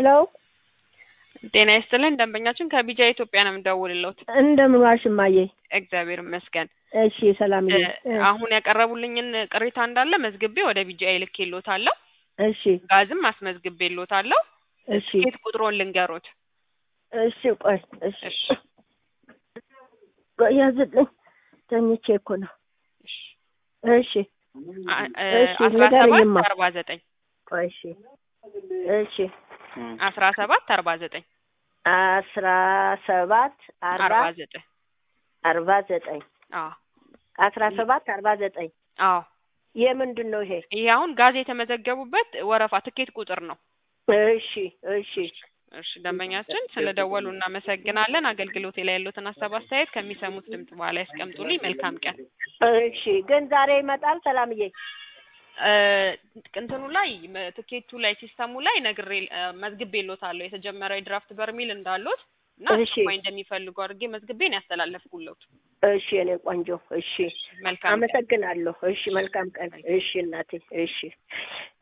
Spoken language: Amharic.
ሄሎ ጤና ይስጥልን ደንበኛችን ከቢጃ ኢትዮጵያ ነው የምደውልልዎት። እንደምን ዋልሽ እማዬ? እግዚአብሔር ይመስገን። እሺ ሰላምዬ። እ አሁን ያቀረቡልኝን ቅሬታ እንዳለ መዝግቤ ወደ ቢጃ ልኬልዎታለሁ። እሺ ጋዝም አስመዝግቤልዎታለሁ። እሺ ትኬት ቁጥሮን ልንገሮት። እሺ ቆይ እሺ እሺ ቆይ ያዝልኝ ተኝቼ እኮ ነው። እሺ እሺ አ- እ እሺ አስራ ሰባት ንገረኝማ። አርባ ዘጠኝ ቆይ እሺ እሺ አስራ ሰባት አርባ ዘጠኝ አስራ ሰባት አርባ አርባ ዘጠኝ አርባ ዘጠኝ አዎ አስራ ሰባት አርባ ዘጠኝ አዎ የምንድን ነው ይሄ? ይሄ አሁን ጋዝ የተመዘገቡበት ወረፋ ትኬት ቁጥር ነው። እሺ እሺ እሺ ደንበኛችን ስለ ደወሉ እናመሰግናለን። አገልግሎቴ ላይ ያሉትን ሀሳብ አስተያየት ከሚሰሙት ድምጽ በኋላ ያስቀምጡልኝ። መልካም ቀን። እሺ ግን ዛሬ ይመጣል ሰላምዬ? እ እንትኑ ላይ መ- ትኬቱ ላይ ሲስተሙ ላይ ነግሬ እ መዝግቤልዎታለሁ የተጀመረ የድራፍት በርሚል እንዳሉት እና እሺ። አስቸኳይ እንደሚፈልጉ አድርጌ መዝግቤን ያስተላለፍኩልዎት። እሺ የኔ ቆንጆ እሺ መልካም ቀን። አመሰግናለሁ። እሺ መልካም ቀን። እሺ እናቴ እሺ